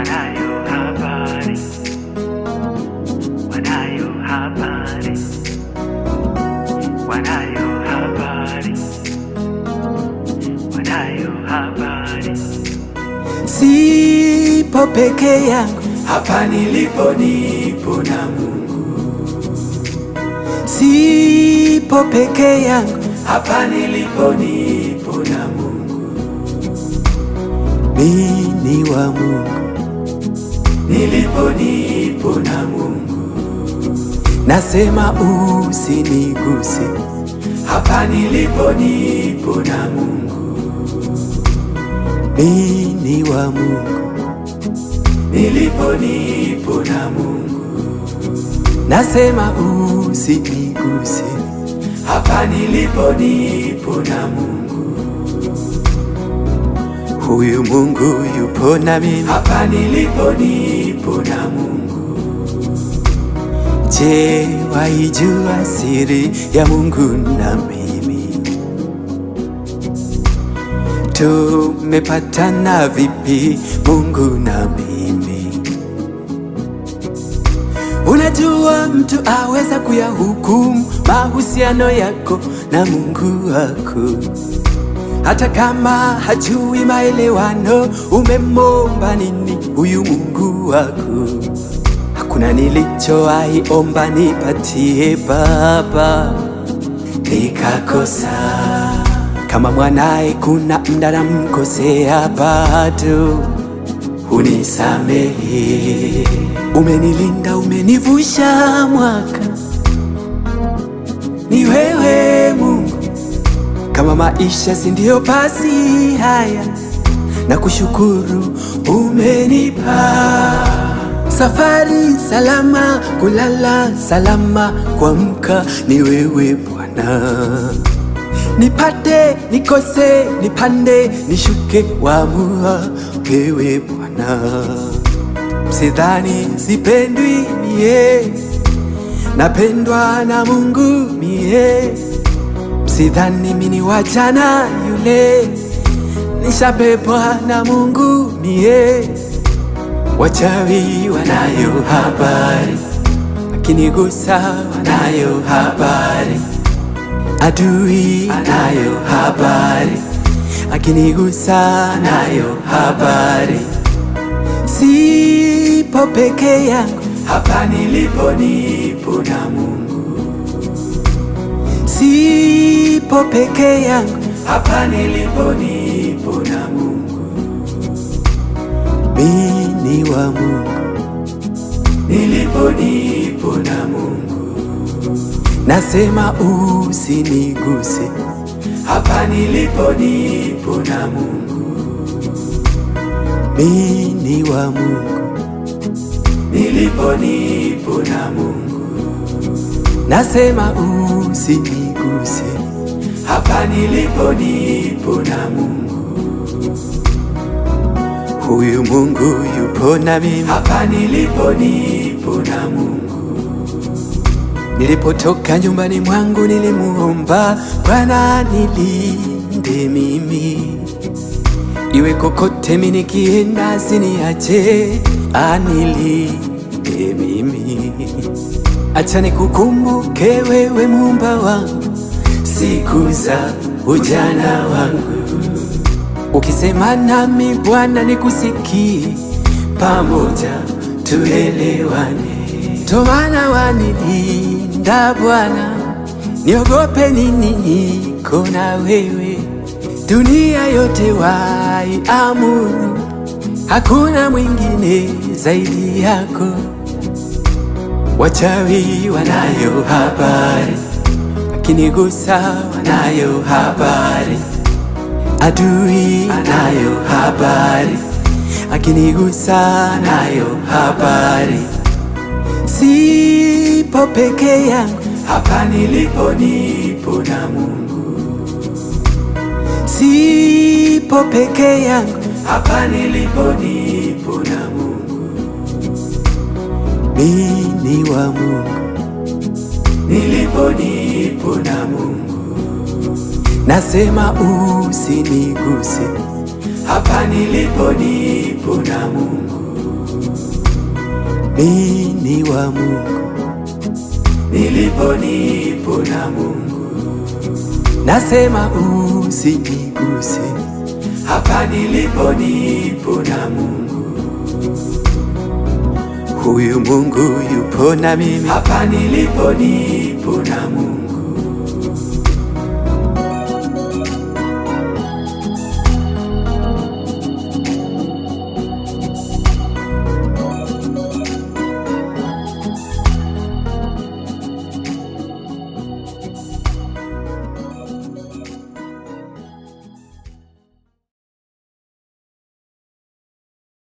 wanayo habari, wanayo habari, wanayo habari, wanayo habari. Sipo peke yangu, Hapa nilipo nipo na Mungu, sipo peke yangu, hapa nilipo nipo na Mungu, mimi ni wa Mungu, nilipo nipo na Mungu, nasema usiniguse, hapa nilipo nipo na Mungu, mimi ni wa Mungu, nilipo nipo na Mungu, nasema usiniguse, hapa nilipo nipo na Mungu, huyu Mungu yupo na mimi. hapa nilipo nipo na Mungu, Je, waijua siri ya Mungu na mimi? Tumepatana vipi Mungu na mimi? Unajua mtu aweza kuyahukumu mahusiano yako na Mungu wako, hata kama hajui maelewano. Umemomba nini huyu Mungu wako? Hakuna nilichowahi omba nipatie Baba nikakosa. Kama mwanaye kuna mda namkosea, bado unisamehe. Umenilinda, umenivusha mwaka, ni wewe Mungu. Kama maisha si ndio basi haya, na kushukuru umenipa safari salama, kulala salama, kuamka ni wewe Bwana. Nipate nikose, nipande nishuke, waamua wewe Bwana. Sidhani sipendwi mie, napendwa na Mungu mie. Sidhani mini wachana yule, nishapepwa na Mungu mie. Wachawi wanayo habari, akinigusa wanayo habari, adui anayo habari, akinigusa anayo habari. Sipo peke yangu, hapa nilipo nipo na Mungu, sipo peke yangu, hapa nilipo nipo na Mungu, mimi ni wa Mungu, nilipo nipo na Mungu, nasema usiniguse, hapa nilipo nipo na Mungu, mimi ni wa Mungu, nilipo nipo na Mungu, nasema usiniguse, hapa nilipo nipo na Mungu, huyu Mungu yupo na mimi. hapa nilipo nipo na Mungu, Nilipotoka nyumbani mwangu nilimuomba Bwana nilinde mimi, iwe kokote mimi nikienda, asiniache anilinde mimi. Acha nikukumbuke wewe Muumba wangu siku za ujana wangu, ukisema nami Bwana nikusikie, pamoja tuelewane. Ndo maana wanilinda Bwana, niogope nini? Niko na wewe, dunia yote waiamuru, hakuna mwingine zaidi yako. Wachawi wanayo habari, akinigusa wanayo habari, adui anayo habari, akinigusa anayo habari. Sipo peke yangu, hapa nilipo nipo na Mungu, sipo peke yangu, hapa nilipo nipo na Mungu, mimi ni wa Mungu, nilipo nipo na Mungu, nasema usiniguse, hapa nilipo nipo na Mungu, mi ni wa Mungu, nilipo nipo na Mungu, nasema usiniguse, hapa nilipo nipo na Mungu, huyu Mungu yupo na mimi, hapa nilipo nipo na Mungu,